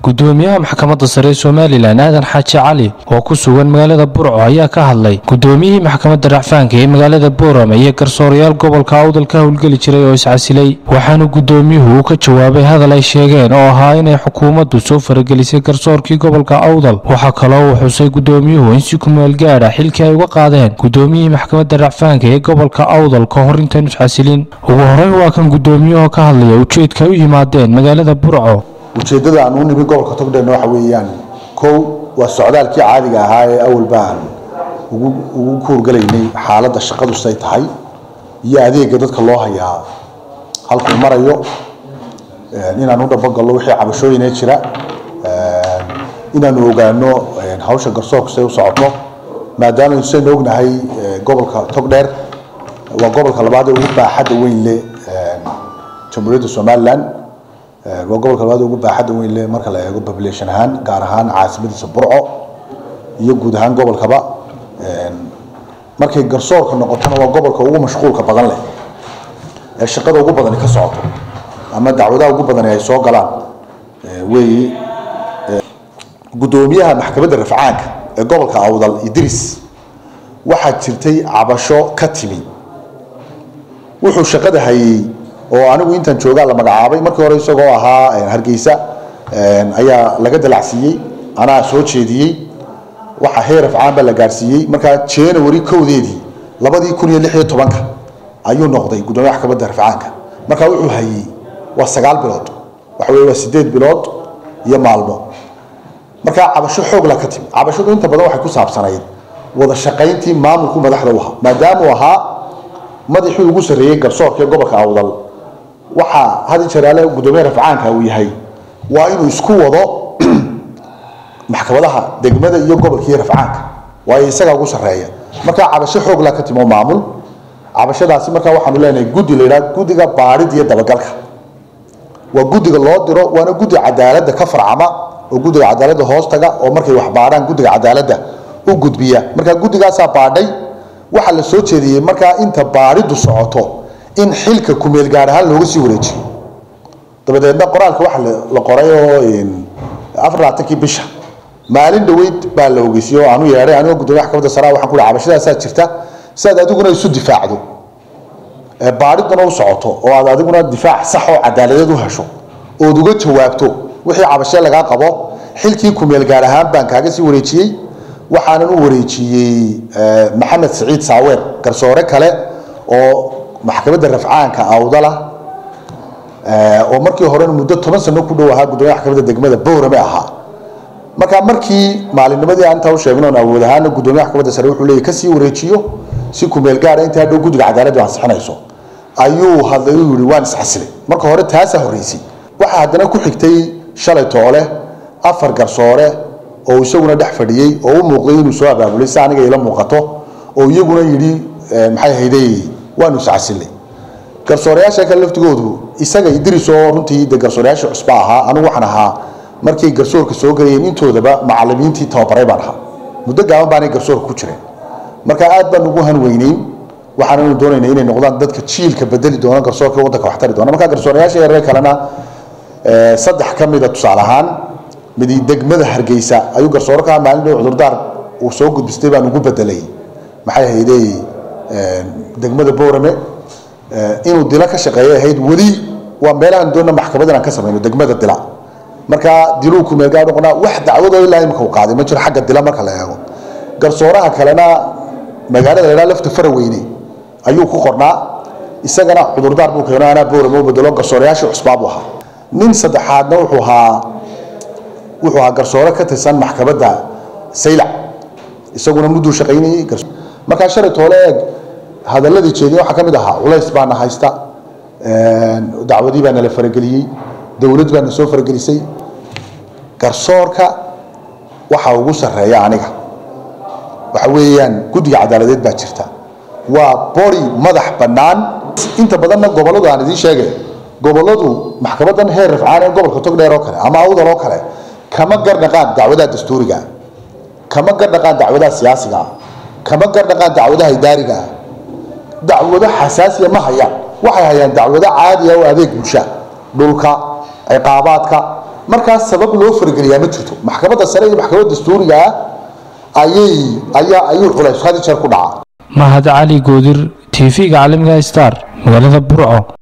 gudoomiyaha maxkamadda sare ee somalilan aadan xaaji cali oo ku sugan magaalada burco ayaa ka hadlay gudoomiyihii maxkamadda racfaanka ee magaalada boorama iyo garsoorayaal gobolka awdal ka howlgeli jiray oo iscasilay waxaana gudoomiyuhu uu ka jawaabay hadal ay sheegeen oo ahaa inay xukuumaddu soo faragelisay garsoorkii gobolka awdal waxaa kaloo uu xusay gudoomiyuhu in si kumeel gaadha xilkii ay uga qaadeen gudoomiyihii maxkamadda racfaanka ee gobolka awdal ka hor intaanu iscasilin ugu horeyn waa kan gudoomiyuhu ka hadlaya ujeedka ay u yimaadeen magaalada burco ujeeddada aan u nimi gobolka togdheerna waxa weeyaan kow waa socdaalkii caadiga ahaa ee awalba aan ugu ugu kuurgalaynay xaaladda shaqadu say tahay iyo adeega dadka loo hayaa halkuu marayo inaan u dhabogallo wixii cabashooyinee jira inaanu ogaano hawsha garsoorku say u socoto maadaama saynu ognahay gobolka togdheer waa gobolka labaad ee ugu baaxadda weyn leh jamhuuriyadda somaliland waa gobolka labaad ugu baaxadda weyn leh marka la eego population ahaan gaar ahaan caasimadiisa burco iyo guud ahaan gobolkaba markay garsoorka noqotona waa gobolka ugu mashquulka badan leh ee shaqada ugu badani ka socoto ama dacwadaha ugu badani ay soo galaan weeyi guddoomiyaha maxkamadda rafcaanka ee gobolka awdal idris waxaa jirtay cabasho ka timi wuxuu shaqada hayey oo anigu intaan joogaa la magacaabay markii hore isagoo ahaa hargeysa ayaa laga dalacsiiyey anaa soo jeediyey waxa heer afcaan baa la gaarsiiyey markaa january kowdeedii labadii kun iyo lix iyo tobanka ayuu noqday guddoomiyaha maxkamadda rafcaanka markaa wuxuu hayey waa sagaal bilood waxa weye waa sideed bilood iyo maalmo markaa cabasho xoogla ka timi cabashadu inta badan waxay ku saabsanayd wada shaqayntii maamulku madaxda u ahaa maadaama uu ahaa madaxii ugu sarreeyey garsoorka ee gobolka awdal waxaa had jeraale gudoomiyaha rafcaanka uu yahay waa inuu isku wado maxkamadaha degmada iyo gobolka iyo rafcaanka waayo isagaa ugu sarreeya markaa cabasho xoogla ka timo maamul cabashadaasi markaa waxaanu leenahay guddi la yidhaha guddiga baadhid iyo dabagalka waa guddiga loo diro waana guddi cadaaladda ka farcama oo guddiga cadaaladda hoostaga oo markay wax baadhaan guddiga cadaaladda u gudbiya markaa guddigaasaa baadhay waxaa la soo jeediyey markaa inta baadhiddu socoto in xilka kumeel gaar ahaan looga sii wareejiyo dabadeedna qoraalka waxa la qoray oo afar labaatankii bisha maalin dhaweyd baa la ogeysiye oo aanu yeedhay anigoo gudoomiya maxkamadda sare waxaan ku cabashadaasaa jirta si aad adiguna isu difaacdo baadhiduna u socoto oo aad adiguna difaac sax oo cadaaladeed u hesho ood uga jawaabto wixii cabashee lagaa qabo xilkii kumeel gaar ahaan baan kaaga sii wareejiyey waxaanan u wareejiyey maxamed saciid saaweer garsoore kale oo maxkamadda rafcaanka awdala oo markii horena muddo toban sano ku dhow ahaa gudoomiya maxkamadda degmada boorame ahaa markaa markii maalinnimadii aan intaa u sheegin oon awood ahaana gudoomiya maxkamadda sare wuxuu leeyahy kasii wareejiyo si kumeel gaara intaa dhow guddiga cadaaladdu ansixinayso ayuu hadlay uu yihi waan iscasilay marka hore taasaa horreysay waxaa haddana ku xigtay shalay toole afar garsoore oo isaguna dhex fadhiyey oo u muuqday inuu soo abaabulay si aniga ila muuqato oo iyaguna yidhi maxay hayday waanu iscasilay garsoorayaasha kale laftigoodu isaga idris oo runtii de garsoorayaasha cusba ahaa anigu waxaan ahaa markay garsoorka soo galayeen intoodaba macalimiintii tababaray baan ahaa muddo gaaban baanay garsoorka ku jireen marka aad baan ugu hanweyneyn waxaananu doonayna inay noqdaan dadka jiilka bedeli doona garsoorka waddanka waxtari doona marka garsoorayaasha yareer kalena saddex ka mida tusaale ahaan midi degmada hargeysa ayuu garsoore ka maalin dhow cudurdaar uu soo gudbistay baan ugu bedelay maxay ahaydey degmada boorame inuu dila ka shaqeeyo ahayd weli waa meelahan doonna maxkamad inaan ka samayno degmada dila marka diluu kumeel gaar noqonaa wax dacwadoo ilaa imika uu qaaday ma jiro xagga dila marka la eego garsooraha kalena magaalada la yidhaha lafta faraweyne ayuu ku qornaa isagana cudurdaar buu keeno anaa boorame u bedelo garsoorayaashii cusbaa buu ahaa nin saddexaadna wuxuu ahaa wuxuu ahaa garsoore ka tirsan maxkamadda saylac isaguna mudduu shaqaynayey markaa shalay toole eeg hadaladii jeediye waxaa ka mid ahaa culays baana haysta dacwadii baa nala farageliyey dowlad baa na soo faragelisay garsoorka waxaa ugu sarreeya aniga waxa weeyaan guddiga cadaaladeed baa jirta waa bori madax bannaan inta badanna gobolladu aan idiin sheegay gobolladu maxkamadan heer rafcaan ee gobolka togdheer oo kale ama awdal oo kale kama gardhaqaan dacwadaha dastuuriga kama gardhaqaan dacwadaha siyaasiga kama gardhaqaan dacwadaha idaariga dacwado xasaasiya ma hayaan waxay hayaan dacwado caadiya oo adeeg bulsha dhulka ciqaabaadka markaas sabab loo fargeliyaa ma jirto maxkamadda sare iyo maxkamadda dastuuriga ayay ayaa ayuu culays had jeer ku dhacaa mahad cali goodir tv-ga caalamiga star magaalada burco